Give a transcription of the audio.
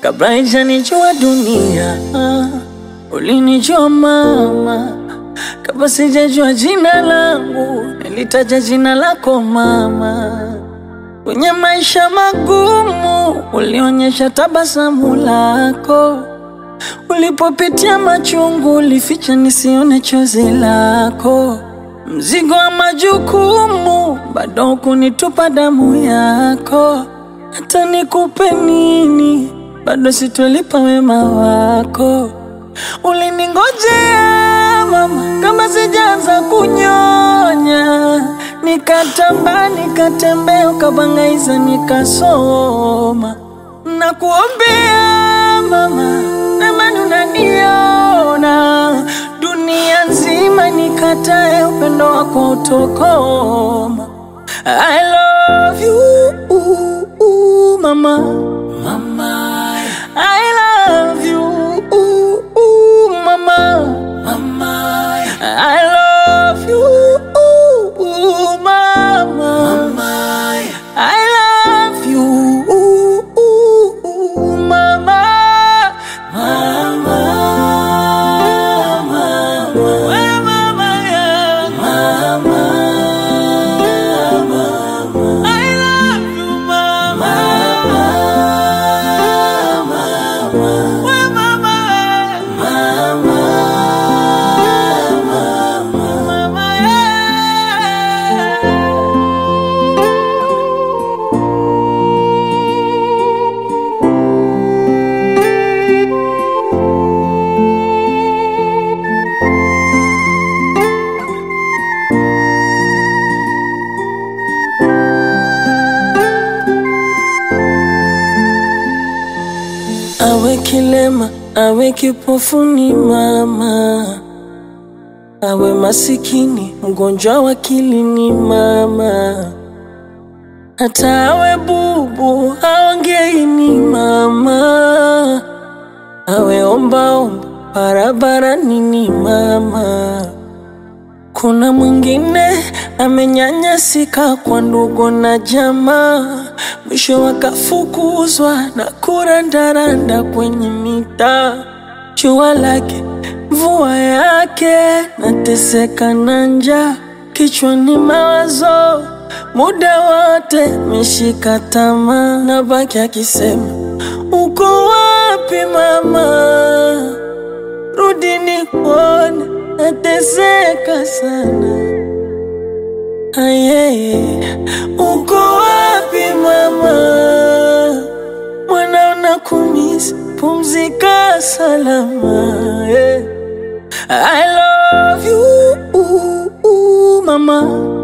kabla haijanijua dunia. Ulinijua mama, kabla sijajua jina langu, nilitaja jina lako mama. Kwenye maisha magumu, ulionyesha tabasamu lako. Ulipopitia machungu, ulificha nisione chozi lako. Mzigo wa majukumu, bado hukunitupa damu yako. Hata nikupe nini, bado sitolipa wema wako. Uliningojea mama, kama sijaanza kunyonya, nikatamba nikatembea, ukabangaiza nikasoma, na kuombea mama, namani unaniona dunia nzima, nikatae upendo wako utokoma. I love you mama, mama. I love you mama, mama. I love you mama, mama. I love you mama, mama. We mama yangu. I love you mama. We mama. Mama yeah. Awe kilema, awe kipofu ni mama, awe masikini, mgonjwa wa akili ni mama, hata awe bubu, aongei ni mama, awe ombaomba barabarani ni mama. Kuna mwingine amenyanyasika kwa ndugu na jamaa, mwisho wakafukuzwa na kurandaranda kwenye mitaa. Jua lake mvua yake, nateseka na njaa, kichwani mawazo muda wote meshika tamaa, na baki akisema uko wapi mama? rudi nikuone, nateseka sana. Ayeye, uko wapi mama? Mwana unakumisi, pumzika salama. yeah. I love you mama.